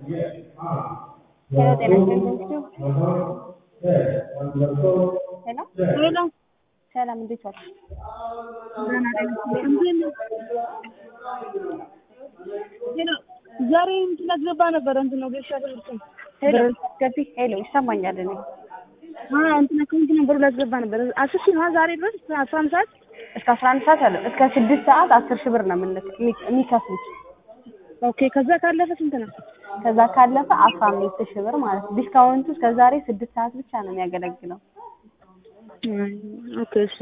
ሄሎ ጤና ይስጥልኝ። ሄሎ ሄሎ ሰላም፣ እንዴት ዋልሽ? ዛሬ እንትን ላስገባ ነበረ እንትን ነው ገሻ ትምህርት ሄሎ ገቢ ሄሎ፣ ይሰማኛል። እኔ እንትን አካውንት ነበሩ ላስገባ ነበረ አስር ሺህ ነው ዛሬ ድረስ እስከ አስራ አንድ ሰዓት እስከ አስራ አንድ ሰዓት አለ እስከ ስድስት ሰዓት አስር ሺህ ብር ነው የምንልክ የሚከፍሉት። ኦኬ ከዛ ካለፈ ስንት ነው? ከዛ ካለፈ አስራ አምስት ሺህ ብር ማለት ነው። ዲስካውንቱ እስከ ዛሬ ስድስት ሰዓት ብቻ ነው የሚያገለግለው። ኦኬ እሺ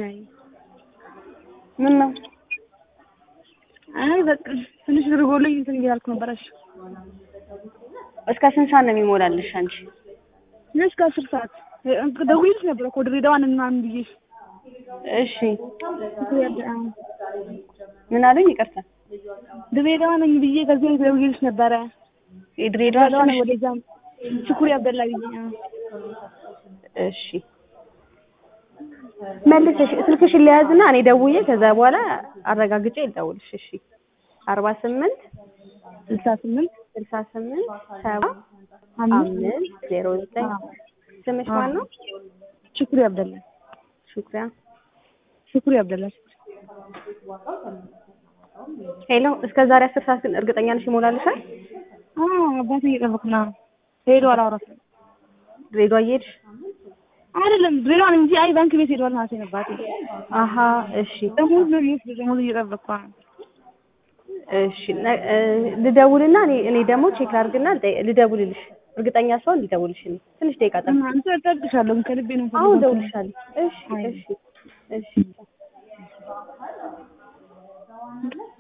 ምን ነው አይ በቃ ትንሽ ብር ጎሎኝ እንትን እያልኩ ነበር። እሺ እስከ ስንት ሰዓት ነው የሚሞላልሽ አንቺ? እስከ አስር ሰዓት ደውዬልሽ ነበር እኮ ድሬዳዋን ምናምን ብዬ እሺ ምን አሉኝ? ይቅርታ ድሬዳዋ ነኝ ብዬ ከዚህ ደውዬልሽ ነበረ። የድሬዳዋ ድሬዳዋ ነሽ? ወደዛ ሽኩሪ አብደላ ብዬ እሺ መልሰሽ ስልክሽን ሊያዝና እኔ ደውዬ ከዛ በኋላ አረጋግጬ ልደውልሽ። እሺ አርባ ስምንት ስልሳ ስምንት ስልሳ ስምንት ሰባ አምስት አምስት ዜሮ ዘጠኝ ስምሽ ማን ነው? ሽኩሪ አብደላ ሹክሪያ ሽኩሪ አብደላ ሄሎ እስከ ዛሬ አስር ሰዓት ግን እርግጠኛ ነሽ ይሞላልሻል? አዎ አባቴ እየጠበኩ ነው። ሄዷል አውራት ድሬዳዋ እየሄድሽ አይደለም ድሬዳዋ ነኝ እንጂ አይ ባንክ ቤት ሄዷል ማለት ነው አባቴ። አሀ እሺ ደሞዝ ነው የሚወስድ ደሞዝ እየጠበኩ ነው። እሺ ነ- እ ልደውልና እኔ እኔ ደግሞ ቼክ ላድርግና ልጠይ- ልደውልልሽ እርግጠኛ ሰውን ልደውልሽ እኔ ትንሽ ደቂቃ ጠብቂ አንተ እጠብቅሻለሁ ከልቤ ነው አሁን የምፈልገው። እደውልልሻለሁ እሺ እሺ እሺ